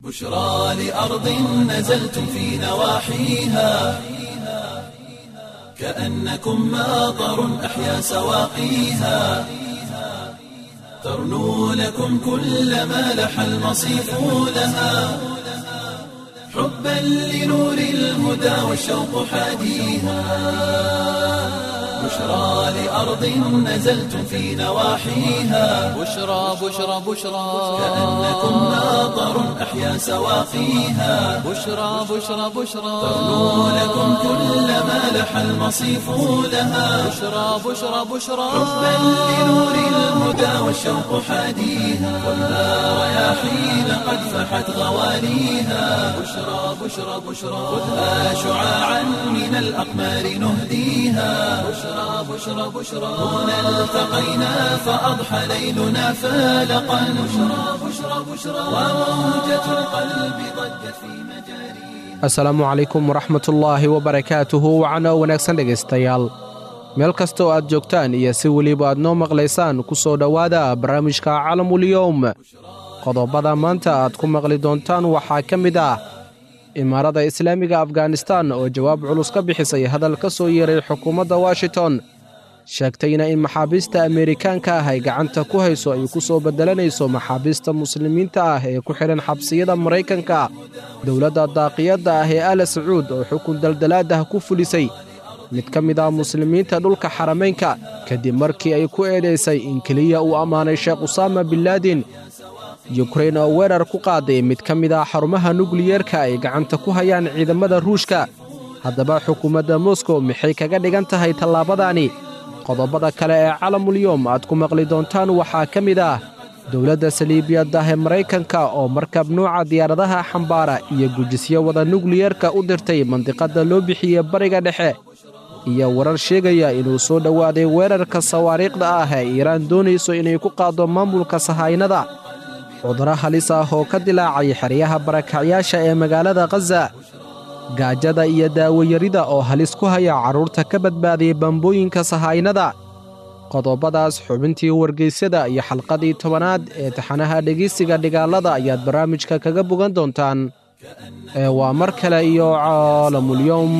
بشرى لأرض نزلتم في نواحيها كأنكم ماطر أحيا سواقيها ترنو لكم كل ما لح المصيف لها حبا لنور الهدى والشوق حاديها بشرى لأرض نزلتم في نواحيها بشرى بشرى بشرى كأنكم ماطر أحيا سواقيها بشرى بشرى بشرى ترنو لكم كل ما لح المصيف لها بشرى بشرى بشرى حبا لنور الهدى والشوق حاديها والنار رياحين قد فحت غواليها بشرى بشرى بشرى خذها شعاعا من الأقمار نهديها بشرى بشرى بشرى هنا التقينا فأضحى ليلنا فالقا بشرى بشرى بشرى وموجة القلب ضجت في مجاريها asalaamu calaykum waraxmatullaahi wabarakaatuhu wacano wanaagsan dhegaystayaal meel kasta oo aad joogtaan iyo si weliba aad noo maqlaysaan ku soo dhowaada barnaamijka calamulyowm qodobada maanta aad ku maqli doontaan waxaa ka mid ah imaarada islaamiga afganistan oo jawaab culus ka bixisay hadal ka soo yeeray xukuumadda washington sheegtayna in maxaabiista ameerikaanka ah ay gacanta ku hayso ay ku soo beddelanayso maxaabiista muslimiinta ah ee ku xidhan xabsiyada maraykanka dowladda daaqiyadda ah ee ala sacuud oo xukun daldalaadah ku fulisay mid ka mid ah muslimiinta dhulka xaramaynka kadib markii ay ku eedaysay in keliya uu ammaanay sheekh usaama binlaadin yukrain oo weerar ku qaaday mid ka mid ah xarumaha nukliyeerka ay gacanta ku hayaan ciidamada ruushka haddaba xukuumadda moskow maxay kaga dhigan tahay tallaabadani qodobada kale ee calamulyowm aad ku maqli doontaan waxaa ka mid ah dowladda saliibiyaddah ee maraykanka oo markab nuuca diyaaradaha xambaara iyo gujisyo wada nukliyeerka u dirtay mandiqadda loo bixiye bariga dhexe iyo warar sheegaya inuu soo dhowaaday weerarka sawaariikhda ah ee iiraan doonayso inay ku qaaddo maamulka sahaynada cudurro halis ah oo ka dilaacay xeryaha barakacyaasha ee magaalada khaza gaajada iyo daawayarida oo halis ku haya carruurta ka badbaadiyay bambooyinka sahaynada qodobadaas xubintii wargeysyada iyo xalqadii tobanaad ee taxanaha dhegeysiga dhigaalada ayaad barnaamijka kaga bogan doontaan ee waa mar kale iyo caalamulyowm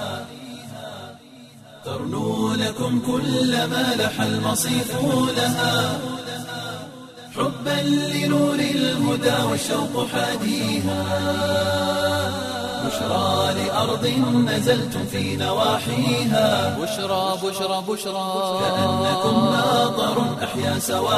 ترنو لكم كل ما لح المصيف لها حبا لنور الهدى والشوق حاديها بشرى لأرض نزلتم في نواحيها بشرى بشرى بشرى كأنكم ماطر أحيا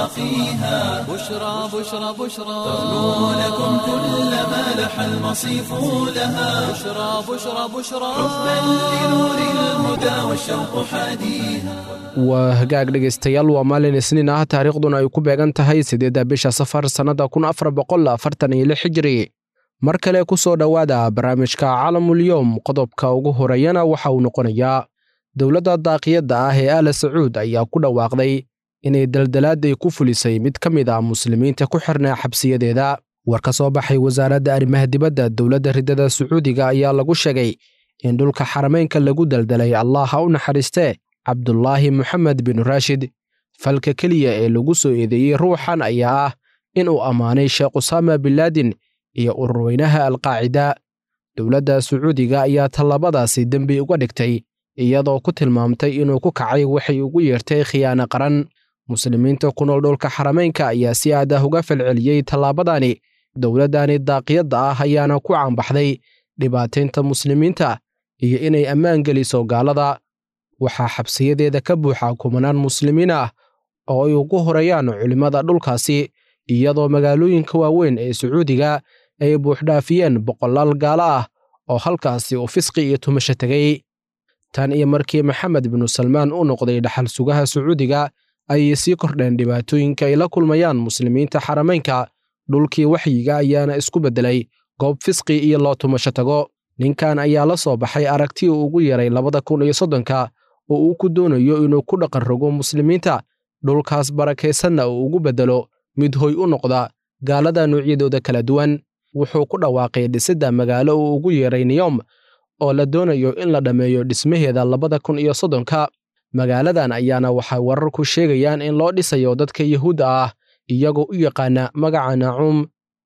سواقيها بشرى بشرى بشرى ترنو لكم كل ما لح المصيف لها بشرى بشرى بشرى حبا لنور الهدى والشوق حاديها waa hagaag dhegaystayaal waa maalin isniin ah taariikhduna ay ku beegan tahay siddeedda bisha safar sannada kun afar boqol afartan iyo lix hijiri mar kale ku soo dhowaada barnaamijka calamulyowm qodobka ugu horeeyana waxa uu noqonayaa dowladda daaqiyadda ah ee ala sacuud ayaa ku dhawaaqday inay daldalaaday ku fulisay mid ka mid ah muslimiinta ku xirnaa xabsiyadeeda war ka soo baxay wasaaradda arrimaha dibadda dowladda riddada sacuudiga ayaa lagu sheegay in dhulka xarameynka lagu daldalay allah ha u naxariistee cabdulaahi moxamed bin raashid falka keliya ee lagu soo eedeeyey ruuxan ayaa ah inuu ammaanay sheekh usaama binlaadin iyo ururweynaha alqaacida dowladda sacuudiga ayaa tallaabadaasi dembi uga dhigtay iyadoo ku tilmaamtay inuu ku kacay waxay ugu yeertay khiyaano qaran muslimiinta ku nool dhulka xarameynka ayaa si aad ah uga falceliyey tallaabadani dowladdani daaqiyadda ah ayaana ku caanbaxday dhibaataynta muslimiinta iyo inay ammaan geliso gaalada waxaa xabsiyadeeda ka buuxa kumanaan muslimiin ah oo ay ugu horeeyaan culimmada dhulkaasi iyadoo magaalooyinka waaweyn ee sacuudiga ay buuxdhaafiyeen boqolaal gaalo ah oo halkaasi uu fisqi iyo tumasho tegay tan iyo markii maxamed binu salmaan u noqday dhaxal sugaha sacuudiga ayay sii kordheen dhibaatooyinka ay la kulmayaan muslimiinta xarameynka dhulkii waxyiga ayaana isku beddelay goob fisqi iyo loo tumasho tago ninkan ayaa la soo baxay aragti uu ugu yeeray labada kun iyo soddonka oo uu ku doonayo inuu ku dhaqan rogo muslimiinta dhulkaas barakaysanna uu ugu beddelo mid hoy u noqda gaalada noocyadooda kala duwan wuxuu ku dhawaaqay dhisidda magaalo uu ugu yeeray niyom oo la doonayo in la dhammeeyo dhismaheeda labada kun iyo soddonka magaaladan ayaana waxay wararku sheegayaan in loo dhisayo dadka yuhuudda ah iyagoo u yaqaana magaca naacuum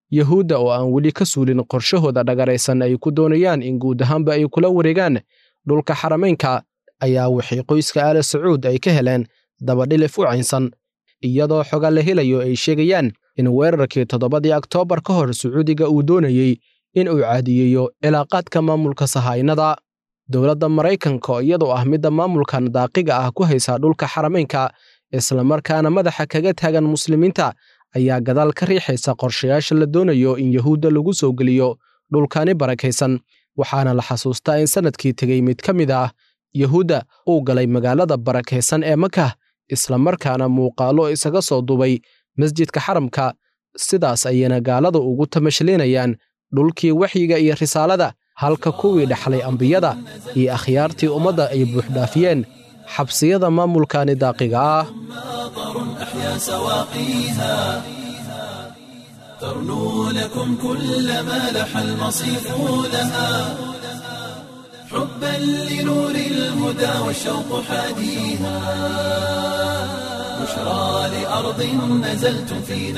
yahuudda oo aan weli ka suulin qorshahooda dhagaraysan ay ku doonayaan in guud ahaanba ay kula wareegaan dhulka xarameynka ayaa waxay qoyska aale sacuud ay ka heleen dabadhilif u caynsan iyadoo xoga la helayo ay sheegayaan in weerarkii toddobadii oktoobar ka hor sacuudiga uu doonayey in uu caadiyeeyo cilaaqaadka maamulka sahaynada dowladda maraykanka oo iyadoo ah midda maamulkan daaqiga ah ku haysa dhulka xarameynka islamarkaana madaxa kaga taagan muslimiinta ayaa gadaal ka riixaysa qorshayaasha la doonayo in yahuudda lagu soo geliyo dhulkani barakaysan waxaana la xasuustaa in sannadkii tegey mid ka mid ah yahuudda uu galay magaalada barakaysan ee makah islamarkaana muuqaallo isaga soo dubay masjidka xaramka sidaas ayayna gaalada ugu tamashlinayaan dhulkii waxyiga iyo risaalada halka kuwii dhexlay ambiyada iyo akhyaartii ummadda ay buuxdhaafiyeen xabsiyada maamulkani daaqiga ah أحيا سواقيها ترنو لكم كل ما لح المصيف لها حبا لنور الهدى والشوق حاديها بشرى لأرض نزلتم في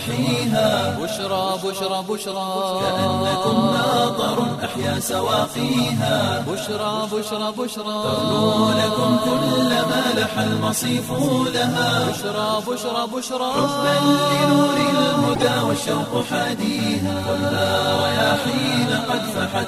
نواحيها بشرى بشرى بشرى كأنكم ماطر أحيا سواقيها بشرى بشرى بشرى ترنو لكم كل ما لح المصيف لها بشرى بشرى بشرى حبا لنور الهدى والشوق حاديها خذها رياحين قد فحت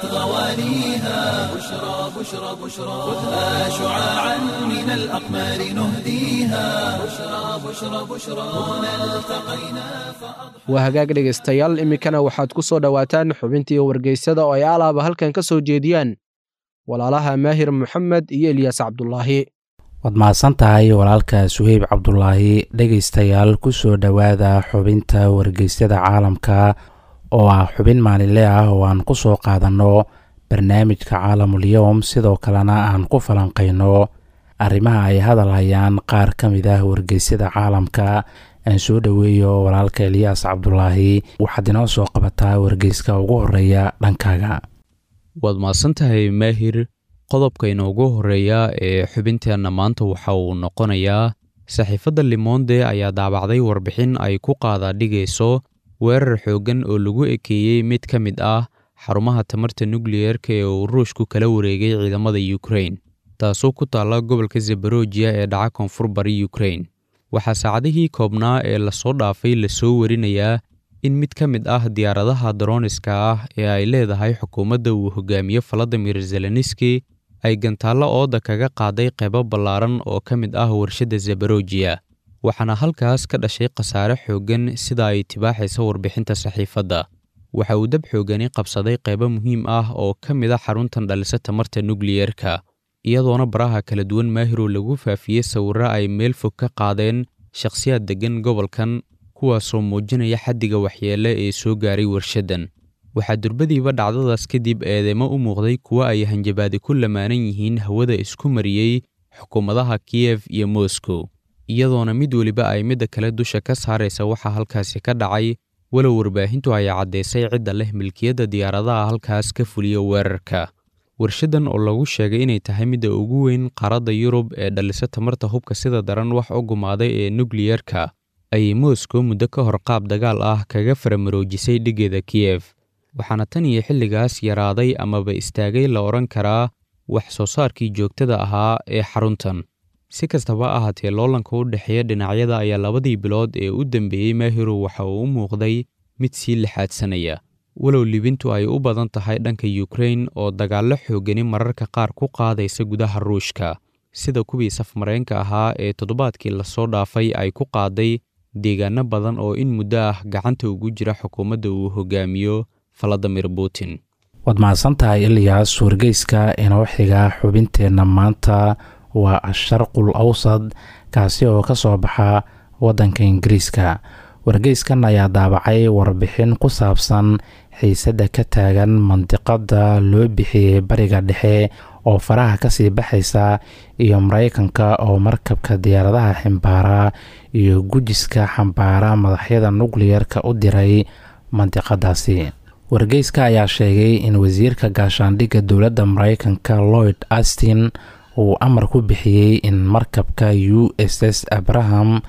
غواليها بشرى بشرى بشرى خذها شعاعا من الأقمار نهديها بشرى بشرى بشرى هنا التقينا waa hagaag dhegaystayaal iminkana waxaad ku soo dhowaataan xubintii wargeysada oo ay alaaba halkan ka soo jeediyaan walaalaha maahir moxamed iyo elyaas cabdulaahi waad mahadsan tahay walaalka suheyb cabdulaahi dhegaystayaal ku soo dhowaada xubinta wargeysyada caalamka oo ah xubin maalinle ah oo aan ku soo qaadanno barnaamijka caalamul-yowm sidoo kalena aan ku falanqayno arrimaha ay hadal hayaan qaar ka mid ah wargeysyada caalamka aan soo dhoweeyo walaalka eliyaas cabdulaahi waxaad inoo soo qabataa wargeyska ugu horeeya dhankaaga waad mahadsantahay maahir qodobka inoogu horeeya ee xubinteenna maanta waxa uu noqonayaa saxiifadda limonde ayaa daabacday warbixin ay ku qaada dhigayso weerar xooggan oo lagu ekeeyey mid ka mid ah xarumaha tamarta nukliyerka ee uu ruushku kala wareegay ciidamada yukrain taasoo ku taalla gobolka zebarojiya ee dhaca koonfur bari yukrain waxaa saacadihii koobnaa ee lasoo dhaafay lasoo warinayaa in mid ka mid ah diyaaradaha daroniska ah ee ay leedahay xukuumadda uu hogaamiye valadimir zeleniski ay gantaallo ooda kaga qaaday qaybo ballaaran oo ka mid ah warshadda zebarojiya waxaana halkaas ka dhashay khasaare xooggan sida ay tibaaxaysa warbixinta saxiifadda waxa uu dab xoogani qabsaday qaybo muhiim ah oo ka mid a xaruntan dhalisa tamarta nukliyerka iyadoona baraha kala duwan maahirow lagu faafiyey sawirro ay meel fog ka qaadeen shakhsiyaad deggan gobolkan kuwaasoo muujinaya xaddiga waxyeelle ee soo gaaray warshaddan waxaa durbadiiba dhacdadaas kadib eedeymo u muuqday kuwo ay hanjabaadi ku lamaanan yihiin hawada isku mariyey xukuumadaha kiyef iyo moscow iyadoona mid weliba ay midda kale dusha ka saaraysa waxaa halkaasi ka dhacay walow warbaahintu ay caddaysay cidda leh milkiyadda diyaaradaha halkaas ka fuliya weerarka warshaddan oo lagu sheegay inay tahay midda ugu weyn qaaradda yurub ee dhalisa tamarta hubka sida daran wax u gumaaday ee nukliyerka ayay moscow muddo ka hor qaab dagaal ah kaga faramaroojisay dhiggeeda kiyef waxaana tan iyo xilligaas yaraaday amaba istaagay la odhan karaa wax soo saarkii joogtada ahaa ee xaruntan si kastaba ahaatee loolanka u dhexeeya dhinacyada ayaa labadii bilood ee u dambeeyey maahirow waxa uu u muuqday mid sii lixaadsanaya walow libintu ay u badan tahay dhanka yukrain oo dagaallo xoogani mararka qaar ku qaadaysa gudaha ruushka sida kuwii safmareenka ahaa ee toddobaadkii lasoo dhaafay ay ku qaaday deegaano badan oo in muddo ah gacanta ugu jira xukuumadda uu hogaamiyo valadimir putin waad mahadsantahay ilyaas wargeyska inoo xiga xubinteenna maanta waa asharqul awsad kaasi oo ka soo baxa waddanka ingiriiska wargeyskan ayaa daabacay warbixin ku saabsan xiisadda ka taagan mandiqadda loo bixiyey bariga dhexe oo faraha kasii baxaysa iyo maraykanka oo markabka diyaaradaha ximbaara iyo gujiska xambaara madaxyada nukliyerka u diray mandiqadaasi wargeyska ayaa sheegay in wasiirka gaashaandhigga dowladda maraykanka lloyd astin uu amar ku bixiyey in markabka u s s abraham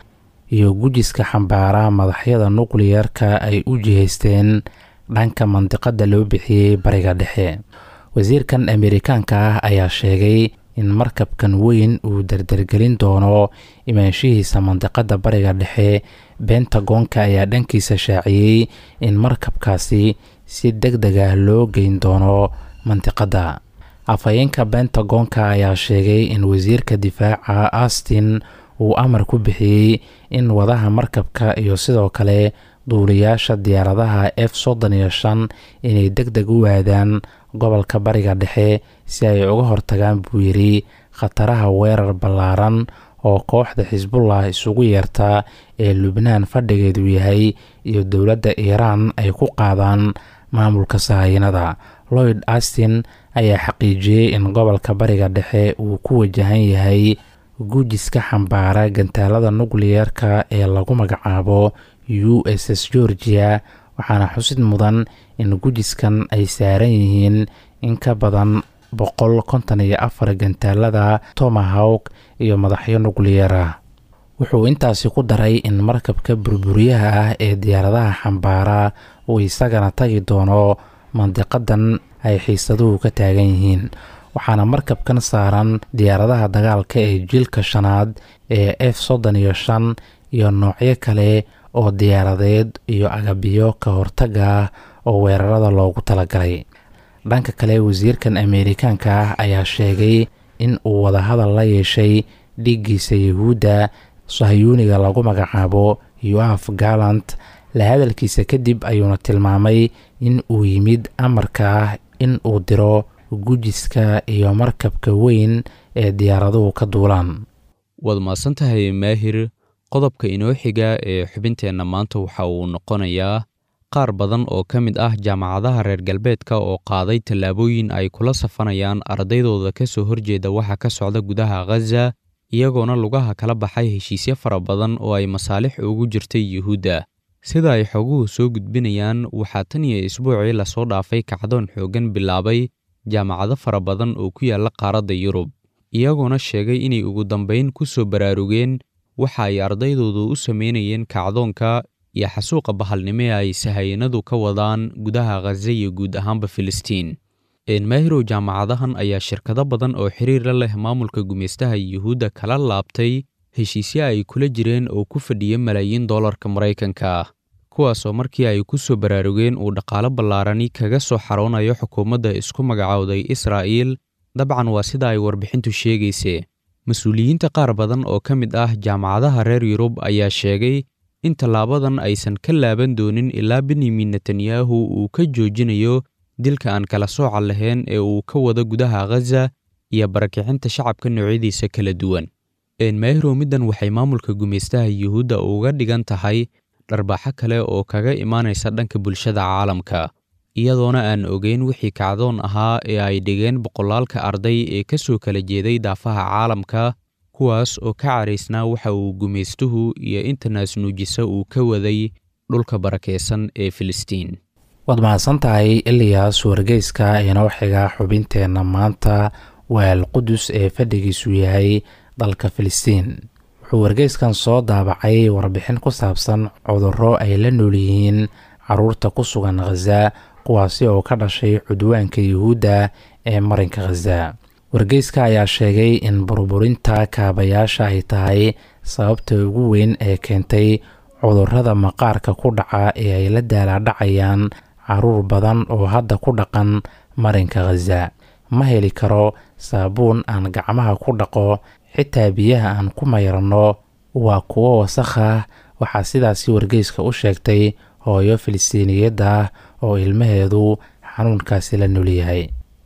iyo gujiska xambaara madaxyada nukliyerka ay u jihaysteen dhanka mandiqada loo bixiyey bariga dhexe wasiirkan ameerikaanka ah ayaa sheegay in markabkan weyn uu dardargelin doono imaanshihiisa mandiqada bariga dhexe bentagoonka ayaa dhankiisa shaaciyey in markabkaasi si deg deg ah loo geyn doono mandiqada afhayeenka bentagoonka ayaa sheegay in wasiirka difaaca austin uu amar ku bixiyey in wadaha markabka iyo sidoo kale duuliyaasha diyaaradaha f soddon iyo shan inay deg deg u waadaan gobolka bariga dhexe si ay uga hortagaan buu yidhi khataraha weerar ballaaran oo kooxda xisbullah isugu yeerta ee lubnaan fadhigeedu yahay iyo dowladda iiraan ay ku qaadaan maamulka sahayanada lloyd austin ayaa xaqiijiyey in gobolka bariga dhexe uu ku wajahan yahay gujiska xambaara gantaalada nukliyerka ee lagu magacaabo u s s georgia waxaana xusid mudan in gujiskan ay saaran yihiin in ka badan boqol konton iyo afar gantaalada tomahawk iyo madaxyo nukliyer ah wuxuu intaasi ku daray in markabka burburiyaha ah ee diyaaradaha xambaara uu isagana tagi doono mandiqadan ay xiisaduhu ka taagan yihiin waxaana markabkan saaran diyaaradaha dagaalka ee jiilka shanaad ee f soddon iyo shan iyo noocyo kale oo diyaaradeed iyo agabiyo ka hortaga ah oo weerarada loogu talagalay dhanka kale wasiirkan ameerikaanka ah ayaa sheegay in uu wadahadal la yeeshay dhiiggiisa yuhuudda sahyuuniga lagu magacaabo yoaf gallant la hadalkiisa kadib ayuuna tilmaamay in uu yimid amarka ah in uu diro gujiska iyo markabka weyn ee diyaaraduhu ka duulaan waad mahadsantahay maahir qodobka inoo xiga ee xubinteenna maanta waxa uu noqonayaa qaar badan oo ka mid ah jaamacadaha reer galbeedka oo qaaday tallaabooyin ay kula safanayaan ardaydooda ka soo horjeeda waxa ka socda gudaha khaza iyagoona lugaha kala baxay heshiisyo fara badan oo ay masaalix ugu jirtay yuhuudda sida ay xoguhu soo gudbinayaan waxaa tan iyo isbuucii lasoo dhaafay kacdoon xooggan bilaabay jaamacado fara badan oo ku yaalla qaaradda yurub iyagoona sheegay inay ugu dambayn ku soo baraarugeen waxa ay ardaydoodu u samaynayeen kacdoonka iyo xasuuqa bahalnimo ee ay sahayanadu ka wadaan gudaha khaza iyo guud ahaanba filistiin enmaahirow jaamacadahan ayaa shirkado badan oo xiriir la leh maamulka gumaystaha yuhuudda kala laabtay heshiisyo ay kula jireen oo ku fadhiya malaayiin dollarka maraykanka ah kuwaasoo markii ay ku soo baraarugeen uu dhaqaalo ballaarani kaga soo xaroonayo xukuumadda isku magacowday israa'iil dabcan waa sida ay warbixintu sheegayse mas-uuliyiinta qaar badan oo ka mid ah jaamacadaha reer yurub ayaa sheegay in tallaabadan aysan ka laaban doonin ilaa benyamin netanyahu uu ka joojinayo dilka aan kala sooca lahayn ee uu ka wado gudaha khaza iyo barakicinta shacabka noocyadiisa kala duwan enmaahirow middan waxay maamulka gumaystaha yuhuudda uga dhigan tahay dharbaaxo kale oo kaga imaanaysa dhanka bulshada caalamka iyadoona aan ogeyn wixii kacdoon ahaa ee ay dhigeen boqolaalka arday ee ka soo kala jeeday daafaha caalamka kuwaas oo ka caraysnaa waxa uu gumaystuhu iyo intanaas nuujisa uu ka waday dhulka barakaysan ee filistiin waad mahadsan tahay iliyas wargeyska inoo xiga xubinteenna maanta waa alqudus ee fadhigiisu yahay dalka filistiin wuxuu wargeyskan soo daabacay warbixin ku saabsan cudurro ay la nool yihiin caruurta ku sugan khaza kuwaasi oo ka dhashay cudwaanka yuhuudda ee marinka khaza wargeyska ayaa sheegay in burburinta kaabayaasha ay tahay sababta ugu weyn ee keentay cudurrada maqaarka ku dhaca ee ay la daalaadhacayaan caruur badan oo hadda ku dhaqan marinka khaza ma heli karo saabuun aan gacmaha ku dhaqo xitaa biyaha aan ku mayranno waa kuwo wasakh ah waxaa sidaasi wargeyska u sheegtay hooyo filistiiniyadda ah oo ilmaheedu xanuunkaasi la nolyahay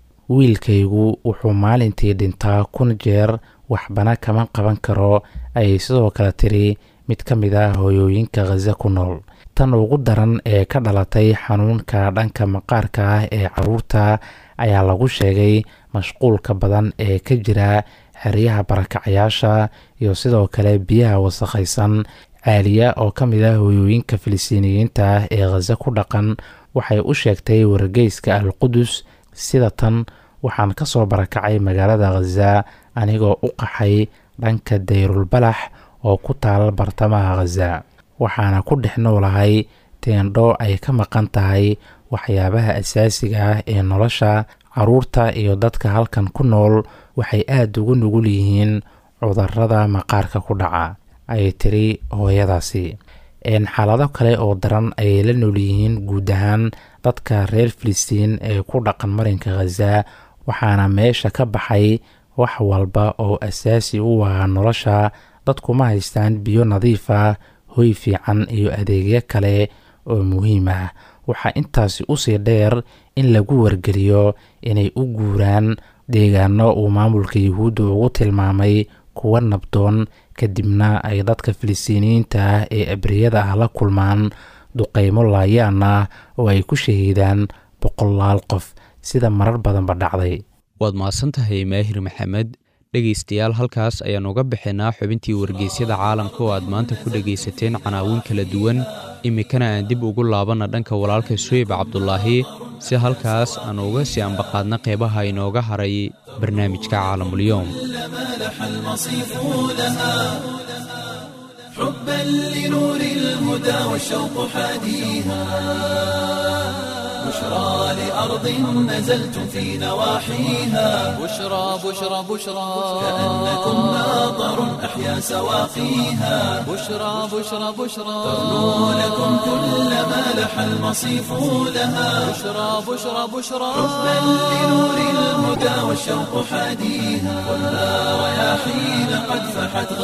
wiilkaygu wuxuu maalintii dhintaa kun jeer waxbana kama qaban karo ayay sidoo kale tiri mid ka mid ah hooyooyinka khaza ku nool tan ugu daran ee ka dhalatay xanuunka dhanka maqaarka ah ee caruurta ayaa lagu sheegay mashquulka badan ee ka jira xeryaha barakacayaasha iyo sidoo kale biyaha wasakhaysan caaliya oo ka mid ah hooyooyinka filistiiniyiinta ah ee khaza ku dhaqan waxay u sheegtay wargeyska al qudus sida tan waxaan ka soo barakacay magaalada khaza anigoo u qaxay dhanka dayrulbalax oo ku taal bartamaha khaza waxaana ku dhex noolahay teendho ay ka maqan tahay waxyaabaha asaasiga ah ee nolosha caruurta iyo dadka halkan ku nool waxay aada ugu nugul yihiin cudurada maqaarka ku dhaca ayay tiri hooyadaasi xaalado kale oo daran ayay la nool yihiin guud ahaan dadka reer filistiin ee ku dhaqan marinka khaza waxaana meesha ka baxay wax walba oo asaasi u ah nolosha dadkuma haystaan biyo nadiif ah hoy fiican iyo adeegyo kale oo muhiim ah waxaa intaasi usii dheer in lagu wargeliyo inay u guuraan deegaano uu maamulka yuhuudda ugu tilmaamay kuwa nabdoon kadibna ay dadka filistiiniyiinta ah ee abriyada ah la kulmaan duqeymo laayaan ah oo ay ku shahiidaan boqolaal qof sida marar badanba dhacday waad mahadsantahay maahir maxamed dhegaystayaal halkaas ayaan uga bixinaa xubintii wargeysyada caalamka oo aad maanta ku dhegaysateen canaawin kala duwan iminkana aan dib ugu laabanna dhanka walaalka suweyb cabdulaahi si halkaas aan uga sii ambaqaadna qeybaha inooga haray barnaamijka caalamulyoom حبا لنور الهدى والشوق حاديها بشرى لأرض نزلتم في نواحيها بشرى بشرى بشرى كأنكم ناظر أحيا سواقيها بشرى بشرى بشرى تغنو لكم كل ما لح المصيف لها بشرى بشرى بشرى حبا لنور الهدى والشوق حاديها خذها رياحين قد فحت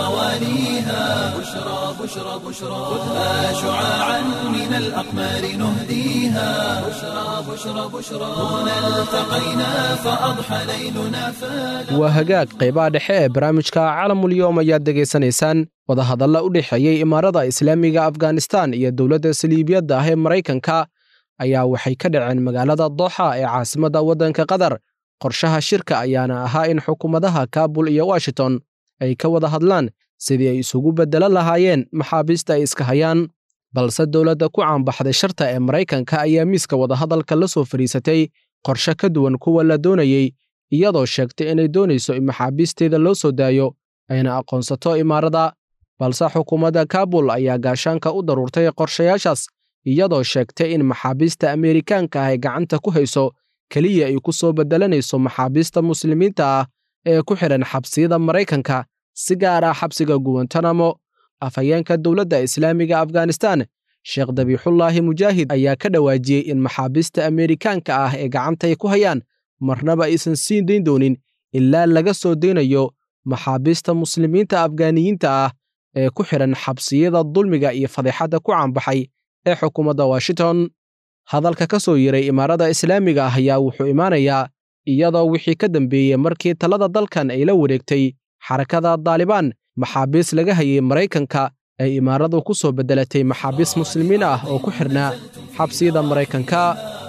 غوانيها بشرى بشرى بشرى خذها شعاعا من الأقمار نهديها بشرى بشرى بشرى هنا التقينا فأضحى ليلنا فلا waa hagaag qaybaha dhexe ee barnaamijka calamulyoom ayaad degaysanaysaan wadahadalla u dhexeeyey imaarada islaamiga afghanistan iyo dowladda saliibiyadda ah ee maraykanka ayaa waxay ka dhaceen magaalada dooxa ee caasimadda waddanka qatar qorshaha shirka ayaana ahaa in xukuumadaha kaabul iyo washington ay ka wada hadlaan sidii ay isugu beddelan lahaayeen maxaabiista ay iska hayaan balse dowladda ku caanbaxday sharta ee maraykanka ayaa miiska wadahadalka la soo fadhiisatay qorshe ka duwan kuwa la doonayey iyadoo sheegtay inay doonayso in maxaabiisteeda loo soo daayo ayna aqoonsato imaarada balse xukuumadda kaabul ayaa gaashaanka u daruurtay qorshayaashaas iyadoo sheegtay in maxaabiista ameerikaanka ah ay gacanta ku hayso keliya ay ku soo beddelanayso maxaabiista muslimiinta ah ee ku xidhan xabsiyada maraykanka si gaar ah xabsiga guwantanamo afhayeenka dowladda islaamiga afghanistan sheekh dabiixullaahi mujaahid ayaa ka dhawaajiyey in maxaabiista ameerikaanka ah ee gacanta ay ku hayaan marnaba aysan siin dayn doonin ilaa laga soo daynayo maxaabiista muslimiinta afgaaniyiinta ah ee ku xidhan xabsiyada dulmiga iyo fadeexadda ku caanbaxay ee xukuumadda washington hadalka ka soo yiray imaarada islaamiga ah ayaa wuxuu imaanayaa iyadoo wixii ka dambeeyey markii talada dalkan ay la wareegtay xarakada daalibaan maxaabiis laga hayay maraykanka ay imaaradu ku soo beddelatay maxaabiis muslimiin ah oo ku xidhnaa xabsiyada maraykanka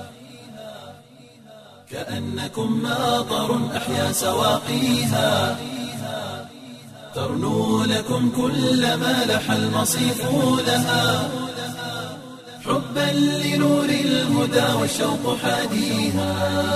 كأنكم ماطر أحيا سواقيها ترنو لكم كل ما لح المصيف لها حبا لنور الهدى والشوق حاديها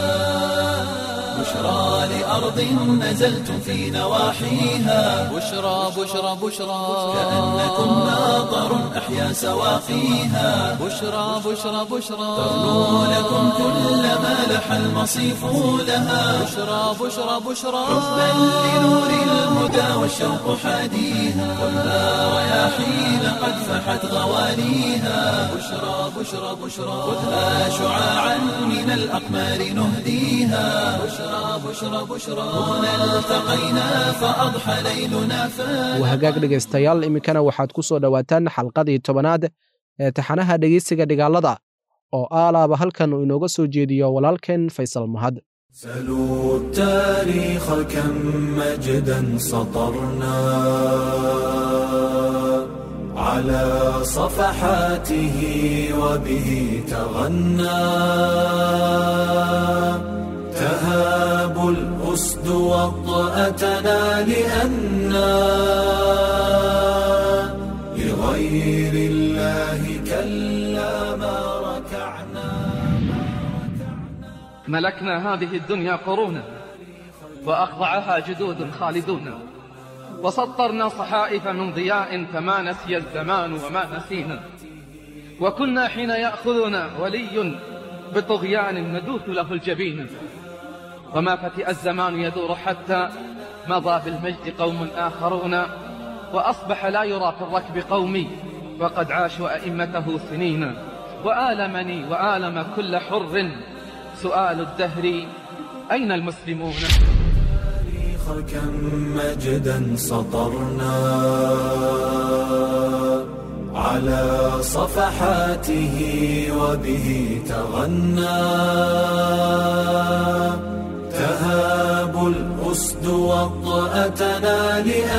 بشرى لأرض نزلتم في نواحيها بشرى بشرى بشرى كأنكم ماطر أحيا سواقيها بشرى بشرى بشرى ترنو لكم كل ما لح المصيف لها بشرى بشرى بشرى حبا لنور الهدى والشوق حاديها خذها رياحين قد فحت غوانيها بشرى بشرى بشرى خذها شعاعا من الأقمار نهديها بشرى بشرى بشرى هنا التقينا فأضحى ليلنا فلا waa hagaag dhegaystayaal iminkana waxaad ku soo dhowaataan xalqadii tobanaad ee taxanaha dhegeysiga dhigaalada oo aalaaba halkan uu inooga soo jeediyo walaalkeen faysal mahad سلوا التاريخ كم مجدا سطرنا على صفحاته وبه تغنى تهاب الأسد وطأتنا لأنا لغير الله كلا ما ركعنا ملكنا هذه الدنيا قرونا وأخضعها جدود خالدون وسطرنا صحائف من ضياء فما نسي الزمان وما نسينا وكنا حين يأخذنا ولي بطغيان ندوث له الجبين وما فتئ الزمان يدور حتى مضى بالمجد قوم آخرون وأصبح لا يرى في الركب قومي وقد عاشوا أئمته سنين وآلمني وآلم كل حر سؤال الدهر أين المسلمون كم مجدا سطرنا على صفحاته وبه تغنى تهاب الأسد وطأتنا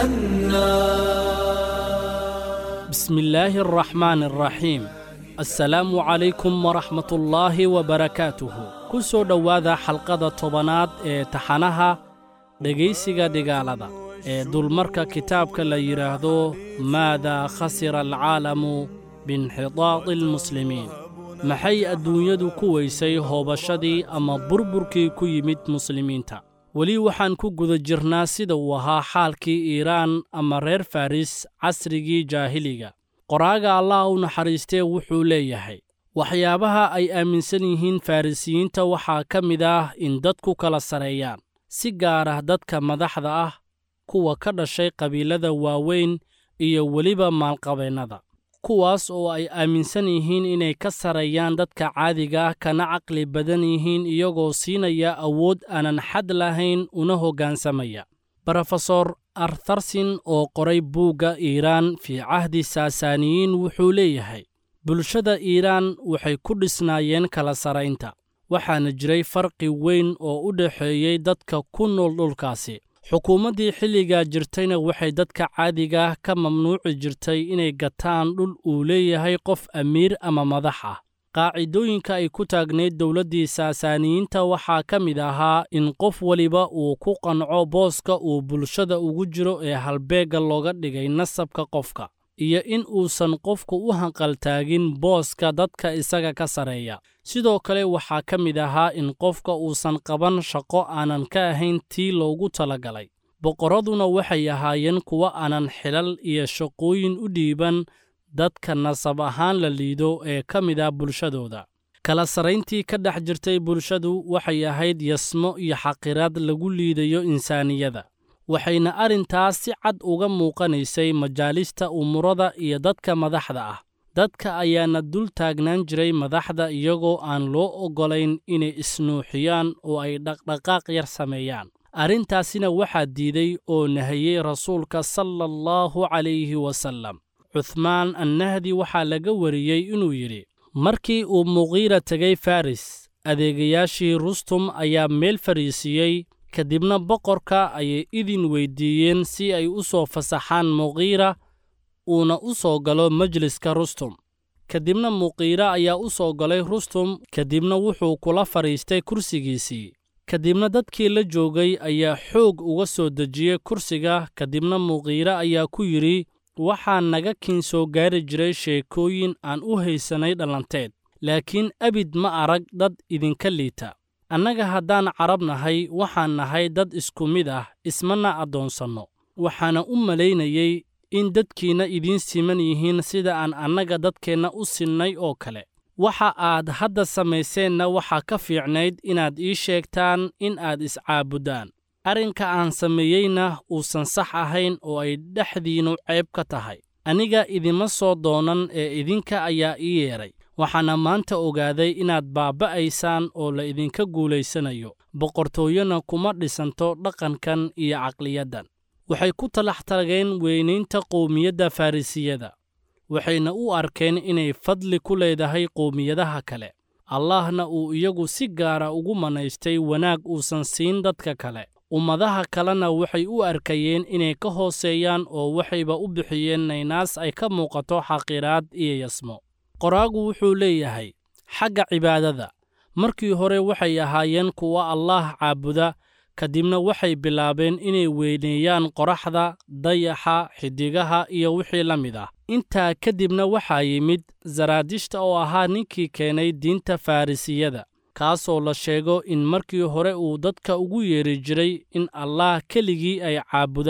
لأنا بسم الله الرحمن الرحيم السلام عليكم ورحمة الله وبركاته كسو دواذا حلقة طبنات ee taxanaha dhegaysiga dhigaalada ee dulmarka kitaabka la yidhaahdo maadaa khasira alcaalamu biinxidaadi almuslimiin maxay adduunyadu ku weysay hoobashadii ama burburkii ku yimid muslimiinta weli waxaan ku guda jirnaa sida uu ahaa xaalkii iiraan ama reer faris casrigii jaahiliga qoraaga allah u naxariistee wuxuu leeyahay waxyaabaha ay aaminsan yihiin farrisiyiinta waxaa ka mid ah in dadku kala sareeyaan si gaar ah dadka madaxda ah kuwa ka dhashay qabiilada waaweyn iyo weliba maalqabeennada kuwaas oo ay aaminsan yihiin inay ka sarreeyaan dadka caadiga ah kana caqli badan yihiin iyagoo siinaya awood aanan xad lahayn una hoggaansamaya brofesor artharsin oo qoray buugga iiraan fii cahdi saasaaniyiin wuxuu leeyahay bulshada iiraan waxay ku dhisnaayeen kala saraynta waxaana jiray farqi weyn oo u dhexeeyey dadka ku nool dhulkaasi xukuumaddii xilligaa jirtayna waxay dadka caadiga ah ka mamnuuci jirtay inay gataan dhul uu leeyahay qof amiir ama madax ah qaacidooyinka ay ku taagnayd dowladdii saasaaniyiinta waxaa ka mid ahaa in qof weliba uu ku qanco booska uu bulshada ugu jiro ee halbeegga looga dhigay nasabka qofka iyo in uusan qofku u hanqaltaagin booska dadka isaga ka sarreeya sidoo kale waxaa ka mid ahaa in qofka uusan qaban shaqo aanan ka ahayn tii loogu talagalay boqorraduna waxay ahaayeen kuwo aanan xilal iyo shaqooyin u dhiiban dadka nasab ahaan la liido ee ka mid ah bulshadooda kala sarrayntii ka dhex jirtay bulshadu waxay ahayd yasmo iyo xaqiraad lagu liidayo insaaniyada waxayna arrintaas si cad uga muuqanaysay majaalista umurada iyo dadka madaxda ah dadka ayaana dul taagnaan jiray madaxda iyagoo aan loo oggolayn inay isnuuxiyaan oo ay dhaqdhaqaaq yar sameeyaan arrintaasina waxaa diiday oo nahayey rasuulka sala allahu calayhi wasallam cuhmaan annahdi waxaa laga wariyey inuu yidhi markii uu muqiira tegay faris adeegayaashii rustum ayaa meel fadhiisiiyey kadibna boqorka ayay idin weyddiiyeen si ay u soo fasaxaan muqiira uuna u soo galo majliska rustum kadibna muqiira ayaa u soo galay rustum kadibna wuxuu kula fadhiistay kursigiisii kadibna dadkii la joogay ayaa xoog uga soo dejiyey kursiga kadibna muqiire ayaa ku yidhi waxaa naga kiin soo gaari jiray sheekooyin aan u haysanay dhallanteed laakiin abid ma arag dad idinka liita annaga haddaan carab nahay waxaan nahay dad isku mid ah ismana addoonsanno waxaana u malaynayey in dadkiinna idiin siman yihiin sida aan annaga dadkeenna u sinnay oo kale waxa aad hadda samayseenna waxaa ka fiicnayd inaad ii sheegtaan in aad iscaabuddaan arrinka aan sameeyeyna uusan sax ahayn oo ay dhexdiinnu ceeb ka tahay aniga idima soo doonan ee idinka ayaa ii yeedhay waxaana maanta ogaaday inaad baaba'aysaan oo la idinka guulaysanayo boqortooyona kuma dhisanto dhaqankan iyo caqliyaddan waxay ku talax tageen weynaynta qowmiyadda farrisiyada waxayna u arkeen inay fadli ku leedahay qowmiyadaha kale allahna uu iyagu si gaara ugu manaystay wanaag uusan siin dadka kale ummadaha kalena waxay u arkayeen inay ka hooseeyaan oo waxayba u bixiyeen naynaas ay ka muuqato xaqiraad iyo yasmo qoraagu wuxuu leeyahay xagga cibaadada markii hore waxay ahaayeen kuwa allaah caabuda kadibna waxay bilaabeen inay weyneeyaan qoraxda dayaxa xiddigaha iyo wixii la mid ah intaa kadibna waxaa yimid zaraadishta oo ahaa ninkii keenay diinta farrisiyada kaasoo la sheego in markii hore uu dadka ugu yeedhi jiray in allaah keligii ay caabudaan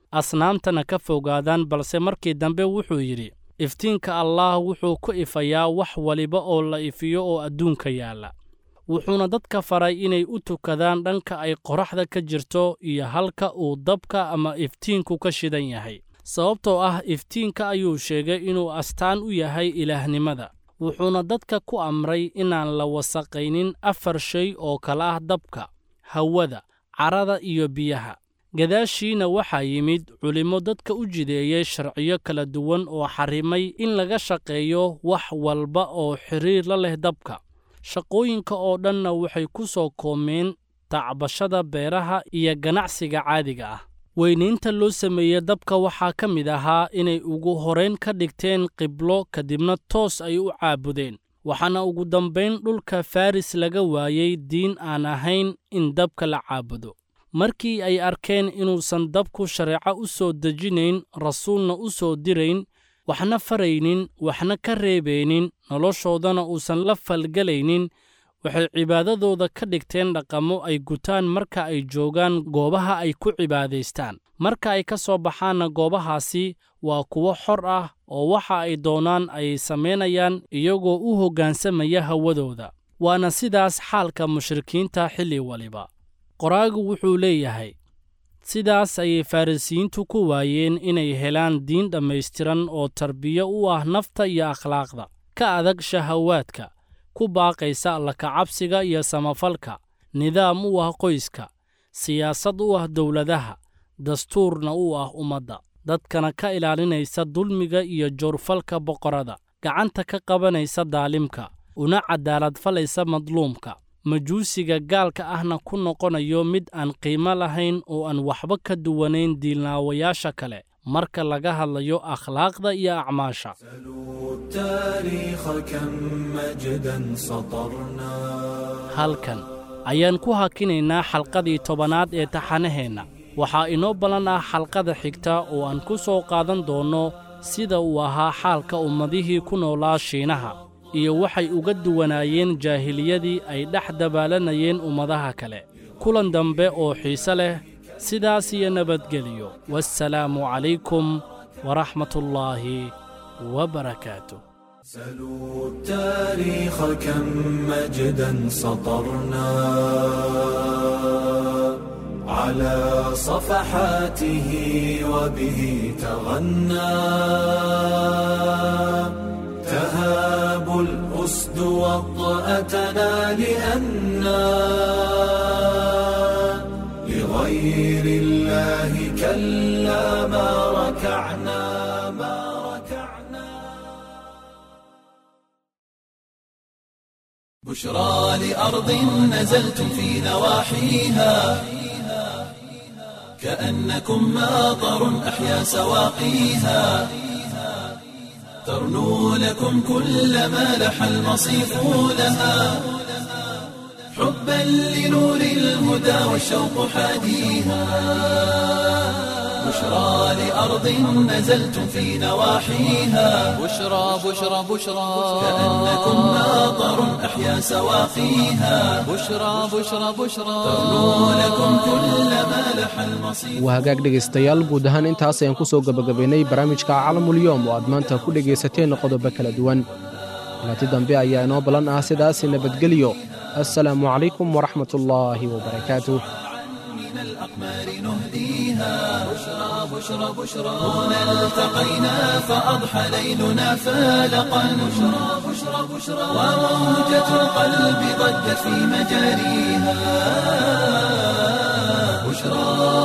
asnaamtana ka fogaadaan balse markii dambe wuxuu yidhi iftiinka allaah wuxuu ku ifayaa wax waliba oo la ifiyo oo adduunka yaalla wuxuuna dadka faray inay u tukadaan dhanka ay qoraxda ka jirto iyo halka uu dabka ama iftiinku ka shidan yahay sababtoo ah iftiinka ayuu sheegay inuu astaan u yahay ilaahnimada wuxuuna dadka ku amray inaan la wasaqaynin afar shay oo kala ah dabka hawada carada iyo biyaha gadaashiina waxaa yimid culimmo dadka u jideeyey sharciyo kala duwan oo xarrimay in laga shaqeeyo wax walba oo xidhiir la leh dabka shaqooyinka oo dhanna waxay ku soo koomeen tacbashada beeraha iyo ganacsiga caadiga ah weynaynta loo sameeyey dabka waxaa ka mid ahaa inay ugu horayn ka dhigteen qiblo kadibna toos ay u caabudeen waxaana ugu dambayn dhulka faris laga waayey diin aan ahayn in dabka la caabudo markii ay arkeen inuusan dabku shareeco u soo dejinayn rasuulna u soo dirayn waxna faraynin waxna ka reebaynin noloshoodana uusan la falgelaynin waxay cibaadadooda ka dhigteen dhaqamo ay gutaan marka ay joogaan goobaha ay ku cibaadaystaan marka ay ka soo baxaanna goobahaasi waa kuwo xor ah oo waxa ay doonaan ay samaynayaan iyagoo u hoggaansamaya hawadooda waana sidaas xaalka mushrikiinta xilli waliba qoraagu wuxuu leeyahay sidaas ayay farrisiyiintu ku waayeen inay helaan diin dhammaystiran oo tarbiyo u ah nafta iyo akhlaaqda ka adag shahawaadka ku baaqaysa allakacabsiga iyo samafalka nidaam u ah qoyska siyaasad u ah dowladaha dastuurna u ah ummadda dadkana ka ilaalinaysa dulmiga iyo joorfalka boqorada gacanta ka qabanaysa daalimka una cadaalad falaysa madluumka majuusiga gaalka ahna ku noqonayo mid aan qiimo lahayn oo aan waxba ka duwanayn diilnaawayaasha kale marka laga hadlayo akhlaaqda iyo acmaasha halkan ayaan ku hakinaynaa xalqadii tobanaad ee taxanaheenna waxaa inoo ballan ah xalqada xigta oo aan ku soo qaadan doonno sida uu ahaa xaalka ummadihii ku noolaa shiinaha iyo waxay uga duwanaayeen jaahiliyadii ay dhex dabaalanayeen ummadaha kale kulan dambe oo xiise leh sidaas iyo nabadgeliyo waassalaamu calaykum waraxmatullaahi wabarakaatu سلوا التاريخ كم مجدا سطرنا على صفحاته وبه تغنى تهاب الأسد وطأتنا لأنا لغير الله كلا ما ركعنا ما ركعنا بشرى لأرض نزلتم في نواحيها كأنكم ماطر أحيا سواقيها ترنو لكم كل ما لح المصيف لها حبا لنور الهدى والشوق حاديها بشرى لأرض نزلتم في نواحيها بشرى بشرى بشرى كأنكم ماطر أحيا سواقيها بشرى بشرى بشرى ترنو لكم كل ما لح المصيف waa hagaag dhegaystayaal guud ahaan intaas ayaan ku soo gebagabaynay barnaamijka calamulyoom oo aad maanta ku dhegaysateen qodobo kala duwan laati dambe ayaa inoo ballan ah sidaasi nabadgelyo assalaamu calaykum waraxmatullaahi wabarakaatuh من الأقمار نهديها بشرى بشرى بشرى هنا التقينا فأضحى ليلنا فالقا بشرى بشرى بشرى وموجة القلب ضجت في مجاريها بشرى